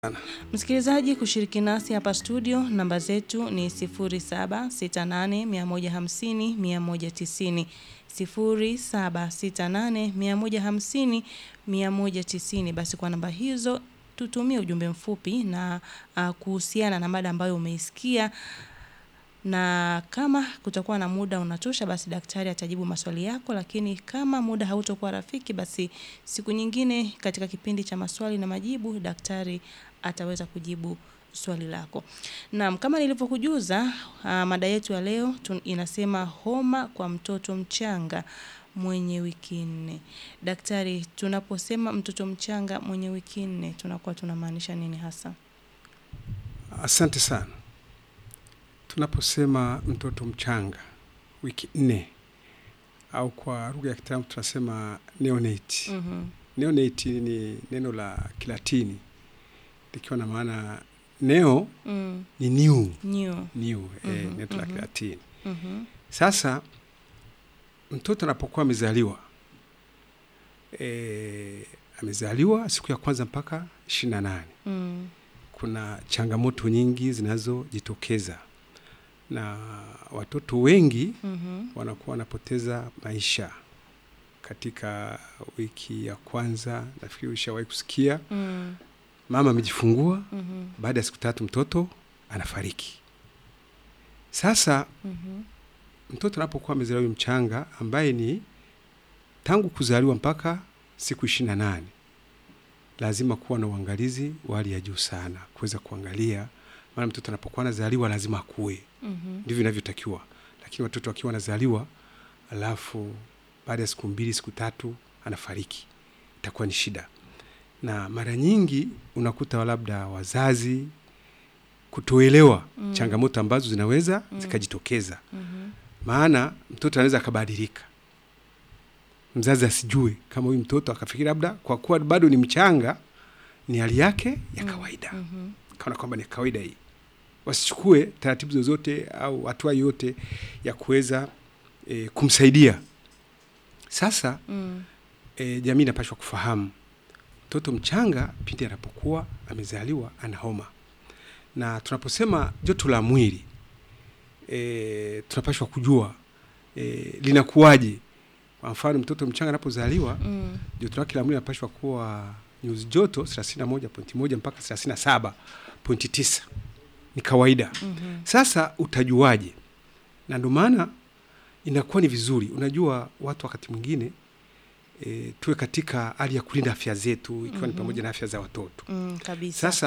Msikilizaji kushiriki nasi hapa studio, namba zetu ni 0768150190, 0768150190. Basi kwa namba hizo tutumie ujumbe mfupi na uh, kuhusiana na mada ambayo umeisikia na kama kutakuwa na muda unatosha, basi daktari atajibu maswali yako, lakini kama muda hautokuwa rafiki, basi siku nyingine katika kipindi cha maswali na majibu daktari ataweza kujibu swali lako. Naam, kama nilivyokujuza, uh, mada yetu ya leo tun, inasema homa kwa mtoto mchanga mwenye wiki nne. Daktari, tunaposema mtoto mchanga mwenye wiki nne tunakuwa tunamaanisha nini hasa? Asante sana. Tunaposema mtoto mchanga wiki nne au kwa lugha ya kitaalamu tunasema neonate. Mhm. Neonate ni neno la Kilatini likiwa na maana neo Mm. ni new, New. new eh, Mhm, neno la mhm. Kilatini. Mhm. Sasa mtoto anapokuwa amezaliwa eh, amezaliwa siku ya kwanza mpaka ishirini na nane Mm. kuna changamoto nyingi zinazojitokeza na watoto wengi Mhm. wanakuwa wanapoteza maisha katika wiki ya kwanza. Nafikiri ushawahi kusikia Mm. mama amejifungua, Mhm. baada ya siku tatu mtoto anafariki. Sasa Mhm. mtoto anapokuwa amezaliwa huyu mchanga, ambaye ni tangu kuzaliwa mpaka siku ishirini na nane lazima kuwa na uangalizi wa hali ya juu sana, kuweza kuangalia, maana mtoto anapokuwa anazaliwa lazima akue, Mhm. ndivyo inavyotakiwa. Lakini watoto wakiwa wanazaliwa alafu baada ya siku mbili siku tatu anafariki, itakuwa ni shida. Na mara nyingi unakuta labda wazazi kutoelewa Mm. changamoto ambazo zinaweza Mm. zikajitokeza Mhm. maana mtoto anaweza akabadilika, mzazi asijue kama huyu mtoto akafikiri labda kwa kuwa bado ni mchanga ni hali yake ya kawaida, Mhm. kaona kwamba ni kawaida hii. Wasichukue taratibu zozote au hatua yoyote ya kuweza e, kumsaidia. Sasa Mm. e, jamii inapashwa kufahamu mtoto mchanga pindi anapokuwa amezaliwa ana homa, na tunaposema joto la mwili e, tunapashwa kujua e, linakuwaje. Kwa mfano mtoto mchanga anapozaliwa Mm. joto lake la mwili linapashwa kuwa nyuzi joto 31.1 mpaka 37.9 ni kawaida. Mhm. Sasa utajuaje? Na ndio maana inakuwa ni vizuri, unajua watu wakati mwingine e, tuwe katika hali ya kulinda afya zetu ikiwa ni Mhm. pamoja na afya za watoto. Mm, kabisa. Sasa